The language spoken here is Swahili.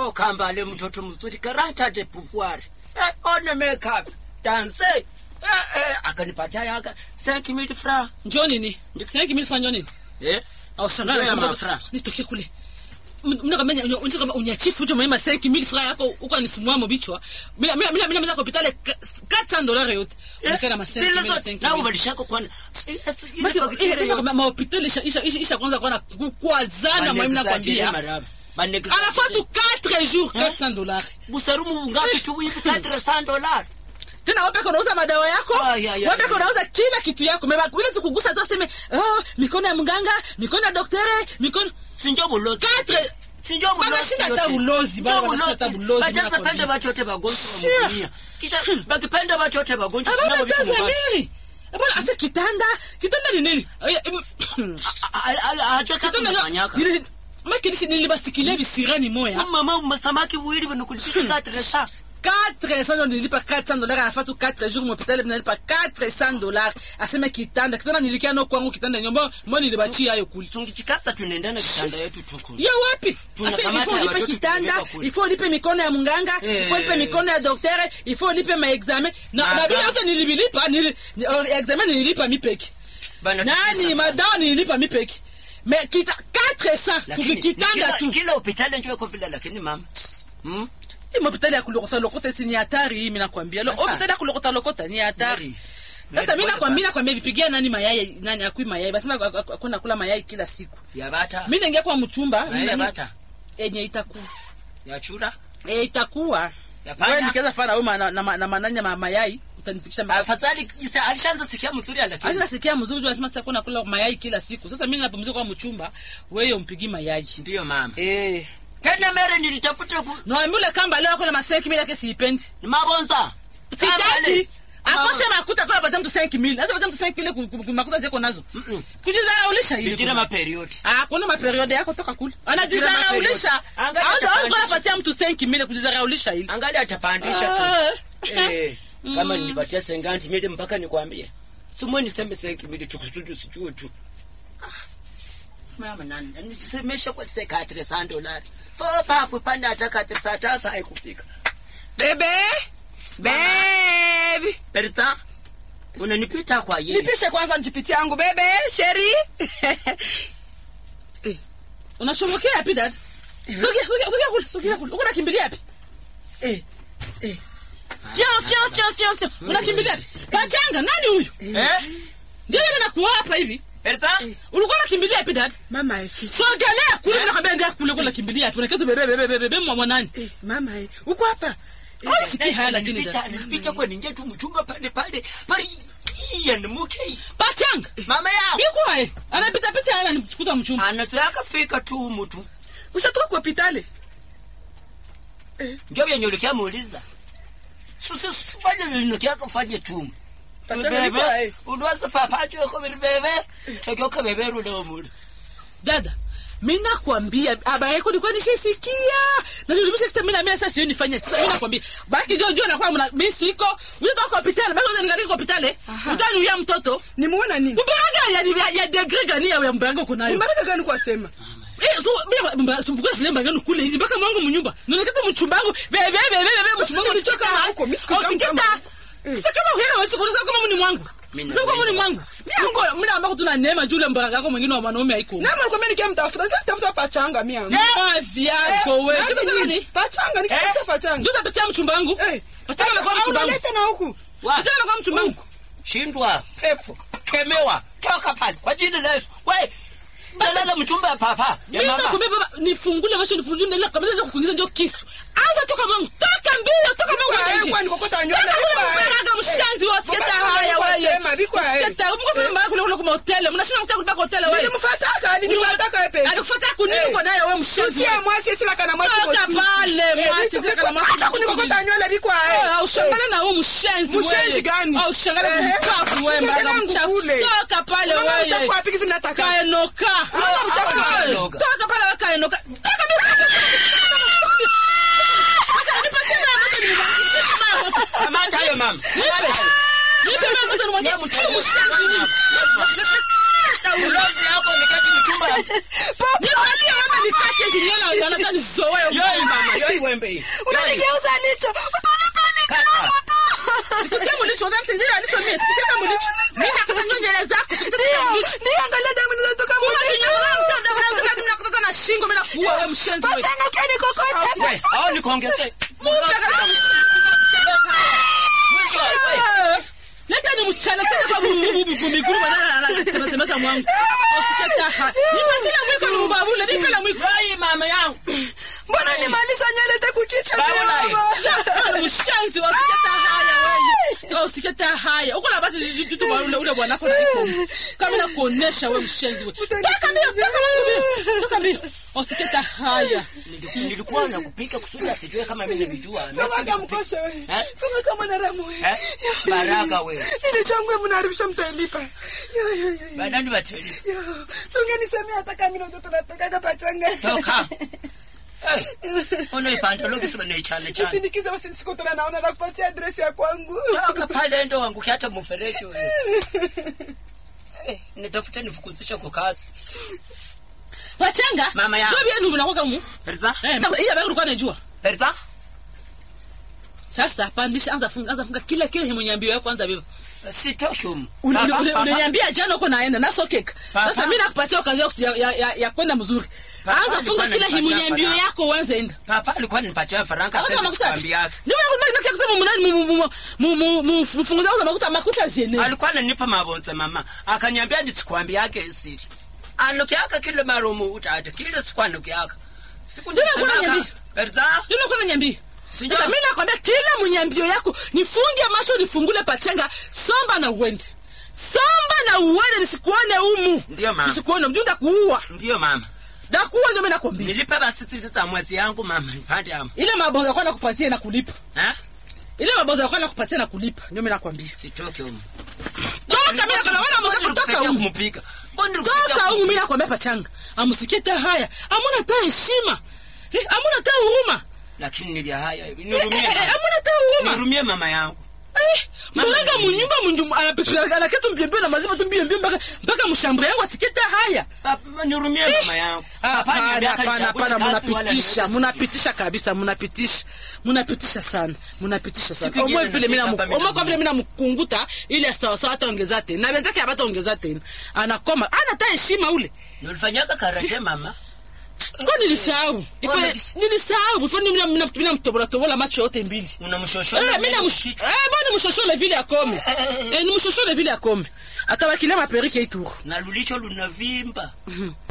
oh kambale mtoto mzuri karatate pouvoir eh, one makeup danse eh, eh, akanipatia yaka 5000 francs njoo nini sinaki mimi fanya nini eh au Ndio ya shangana mafra. nitoke kule mna kama unataka kama unyachifu tu mama 5000 francs yako uko nisimua mobichwa mimi mimi mimi mimi hospitali 400 dollars yote unikana ma 5000 na 5000 ubadilishako kwana mahopitali isha isha isha isha kwanza kwana kukwazana mwami nakwambia alafu tu 4 jours 400 dollars busarumu ngapi tu hivi 400 dollars tena wape unauza madawa yako Ay, ay, ay, wape ay. unauza kila kitu yako mema ile tukugusa tu aseme oh mikono ya mganga mikono ya daktari mikono sinjo bulozi Quatre. sinjo Bana shida hata bulozi, bana bana shida hata bulozi, bajaza mimi pende nakwambia. bachote bagonjwa Sure. wa dunia kisha bakipenda bachote bagonjwa abana sinabo taza bikumubati mili abana ase kitanda kitanda ni nini Ay, em, ajua kazi kitanda unafanyaka nili- makilisi nilibasikilia bisirani moya mama masamaki wili wanakulipisha 400 400 ndo nilipa 400 dollars anafatu 4 jours mhopitali nalipa 400 dollars aseme kitanda kitanda nilikia no kwangu kitanda nyombo mbo nilibachia hayo kuli tungichikaza tunaendana kitanda yetu tuku ya wapi Tuna Asa, kamata ifo ya ulipe watoto kitanda tunaweka kule. ifo ulipe mikono ya munganga Eh. ifo ulipe mikono ya doktere ifo ulipe maexamen na Maga- na bila yote nilibilipa nili, ni- oh, examen nililipa mipeki Bana, nani tutesa sana. madawa nililipa mipeki me kita 400 Lakini, kuki kitanda kila- tu kila hospitali njoo iko vile lakini mama hmm? hii hospitali ya kulokota lokota si ni hatari hii mimi nakwambia Lo- Sasa. hospitali ya kulokota lokota ni hatari Very- sasa very mimi pole nakwambia nakwambia vipigia nani mayai nani akui mayai basi akuna kula mayai kila siku ya bata mimi naingia kwa mchumba na mimi ya na- bata yenye itakuwa ya chura eh itakuwa ya wewe panya nikiweza fana wewe na na na mananya ma mayai utanifikisha mpaka afadhali kisa alishaanza sikia mzuri lakini Acha nasikia mzuri tu anasema sasa kuna kula mayai kila siku. Sasa mimi napumzika kwa mchumba, wewe umpigi mayai. ndio mama Eh. tena mere nilitafuta ku No ambule kamba leo kuna maseki mimi yake siipendi. ni mabonza Sitaki. Mama. Akose makuta kwa pata mtu 5000. Hata pata mtu 5000 ku- ku- ku- makuta zako nazo. Mm-mm. Kujizaraulisha ile. bijira maperiod Ah, kuna maperiode yako toka kule. Anajizaraulisha. Anajizaraulisha. Angalia Au au atapandisha. unapatia mtu 5000 kujizaraulisha ile. angali atapandisha tu Ah. eh kama nilipatia senganti mili mpaka nikwambie simwe niseme senki mili tukusudu sijue tu Ah, mama nani nisemesha kwa sekatre san dolari fopa kupanda hata katre saa tasa haikufika bebe bebi perza unanipita kwa yeye nipishe kwanza njipiti yangu bebe sheri Unashomokea yapi dad? Sogea, sogea, sogea kule, sogea kule. Uko nakimbilia yapi? Eh, eh. Fio, fio, fio, fio, fio. Unakimbilia yapi? Pachanga, nani huyu? eh Ndio yule nakuwa hapa hivi. perza Ulikuwa unakimbilia yapi dad? mama eh, si- Sogelea kule bila kabla ndio kule kule nakimbilia yapi? Unaketu bebe bebe bebe bebe mwa nani? eh, mama eh, uko hapa Au sikii haya lakini nilipita dad. nilipita kwa ningia tu mchumba pale pale pale iyan muke Pachanga. mama yao Biko hai. Anapita pita haya nimchukuta mchumba. anazoyaka fika tu mtu ushatoka kwa hospitali ndio vyenye muuliza susi sifanye vinokia kufanye tu Pachanga niko hai. udwasa papacho ko bebe tokyo ko bebe rulo mulu Dada. Mimi nakwambia aba yako nilikuwa nishisikia. Na nilimisha kitu mimi na mimi sasa sioni nifanye. Sasa mimi nakwambia baki ndio ndio nakuwa mna mimi siko. Unatoka kwa hospitali, baki unataka nikalie kwa hospitali. Utaniuia mtoto. nimuona nini Mbaraga ya ya, ya degree gani ya mbaraga uko nayo? mbaraka gani kwa sema Eh, so bila mbaraga sumbuka vile mbaraga kule hizi mpaka mwangu mnyumba. Ndio kitu mchumbangu. Bebe bebe bebe mchumbangu nilitoka nitoka huko, mimi sikujua Usikita. mchumba. Eh. Sasa kama wewe wewe sikuna kama mimi ni mwangu. Mimi Sasa kama na- ni mwangu. Mimi ngo mimi naomba tuna neema jule mbaraga yako mwingine wa wanaume haiko. nama alikwambia nikia mtafuta nikia tafuta pachanga mia Ma vyako wewe. Kitu gani? pachanga nikia tafuta pachanga Ndio utapitia mchumbangu. eh Pachanga na kwa au mchumbangu. unaleta na huku wa Pachanga na kwa mchumbangu. shindwa pepo kemewa toka pale kwa jina la Yesu we dalala mchumba ya papa ya Mimi mama nakwambia baba nifungule macho nifungule ndio kabisa ndio kukuingiza ndio kisu. Anza toka mwangu. Toka mbio, toka mwangu Bikwa, nje. eh, kwani kokota nywele, Toka bikwa, kule eh. mbaraga mshanzi wa sketa Baba, haya baba, wewe. sema, bikwa, eh. Sketa, uko fanya mbaya kule kule kwa hotel. Mnashinda kutaka kulipa kwa hotel wewe. nilimfataka alinifataka wewe peke Alikufuata kunini Eh. uko naye wewe mshanzi. Sisi mwasi sila kana mwasi Toka mosi. pale, Eh, mwasi, biko, sila kana biko, mwasi. acha kunikokota nywele bikwa eh. au ushangale na huyu mshenzi wewe. Mshenzi gani? Au ushangale Ehe. mkafu wewe Mchangale mbaraga wangu mchafu. kule. Toka pale Unaona wewe. mchafu wapi kisi nataka? Kaenoka. Unaona mchafu Ah, wapi? Kaenoka. Toka pale wewe kaenoka. Toka mbio. Acha nipatie mama moto nimwambie. kamata hayo mama Kamata hayo. Nipe mama moto nimwambie. Wewe mchafu. Mshenzi. ulozi yako nikati mchumba ya Nipatie mama nikate hizi nywele wanataka nizoe. yoi mama yoi wembe hii. unanigeuza licho utanipa licho Kaka. yangu tu Sikusia mulicho, unataka msaidizi wa licho mie, sikusia kama mulicho. Mimi nakutanywa nywele zako, sikusia kama mulicho. ndio angalia damu zinatoka Funga mwilini. kinywa, unataka msaidizi, unataka msaidizi, mimi nakutaka na shingo, mimi nakuua wewe mshenzi wewe. Pachanga keni kokote. We, au nikuongezee. Mwisho, we. Ah, leta ni mchana tena kwa miguru banana mwangu usiketa ha nipatie mwiko ni mbabule nipe la mwiko Vai, mama yangu. mbona nimaliza nywele takukicha Baba naye. mshenzi usiketa haya wewe usiketa haya uko na basi vitu kwa ule ule bwana kwa iko kama na kuonesha wewe mshenzi wewe toka mbio toka mbio toka mbio usiketa haya Niliku- Nilikuwa nakupika kusudi asijue kama mimi navijua. Funga Nasi kama nikupika. mkosha we. Eh? Funga kama na ramu we. Eh? Baraka wewe. Ile changu we mnaharibisha mtailipa. Yo, yo, yo, yo. Badani bateli. Yo. Si ungenisemea hata kama mimi ndo tunatoka pachanga. Toka. Eh. Ona ipantalo kisema ni chane chane. Usindikize basi nisikutana naona nakupatia address ya kwangu. Toka pale ndo wangu hata mfereji wewe. Eh, nitafuta nifukuzisha kwa kazi. wachanga Mama yangu. ndio bia mnakuwa mu Perza? eh hii habari ulikuwa unajua Perza? sasa pandisha anza funga anza funga kila kile himunyambio yako kwanza vivyo Sitoki humu. Ule- ule- Papa, ule- papa. uliniambia jana uko naenda na sokek Papa. sasa mi nakupatia okazi ya, ya, ya, ya kwenda mzuri Papa anza alikuwa funga kila ananipatia himunyambio faranga. yako uanze enda Papa alikuwa ananipatia faranga Auza sasa makuta sikwambia yake. ndio maana nakia kusema mnani mu- mu- mu- mu- mu- mfunguza uza makuta makuta ziene alikuwa ananipa mabonza mama akaniambia ndisikwambia yake siri anukiaka kile marumu utata kile sikwanukiaka siku Ndio alikuwa nisemaka, ananiambia. Perza ndio nakuwa nyambi Sindio? sasa mimi nakwambia kila munyambio yako nifunge macho nifungule pachenga somba na uende somba na uende nisikuone umu Ndio, mama. nisikuone mjuu ndakuua ndiyo mama ndakuua ndio mimi nakwambia nilipe basi za mwezi yangu mama nipande ama ile mabonzo yako nakupatia na kulipa eh ile mabonzo yako nakupatia na kulipa ndio mimi nakwambia sitoke humu toka mimi nakwambia wana mzee kutoka Nilikusaidia huko kumpika Mbona nilikusaidia toka huko kumpika? mimi nakwambia pachanga amusikie ta haya amuna ta heshima Eh, amuna ta huruma lakini nilia haya Eh, nihurumie eh, eh, mama. amuna ta huruma nihurumie mama yangu Eh, mwenga munyumba munjum anapikira anaketa mbiembio na mazima tu mbiembio mpaka mpaka mshambure yangu asikie ta haya Papa, nihurumie mama yangu Papa Hapana, aliniambia hapana, akanichague hapana, kazi wala munapitisha niweze- munapitisha kabisa munapitisha munapitisha sana munapitisha sana Siku ingine omwe vile mina nafika hapa omwe kwa vile mina- mina mkunguta ili sawasawa ataongeza tena na wenzake abataongeza tena anakoma ana ta heshima ule nilifanyaka karate mama kwa nilisahau Ife- Mbona- nilisahau ifo mina mina mina mtobola tobola macho yote mbili unamshoshona Eh, mina msh eh bwana mshoshole vile akome eh ni mshoshole vile akome atabakilia maperike ituru na lulicho lunavimba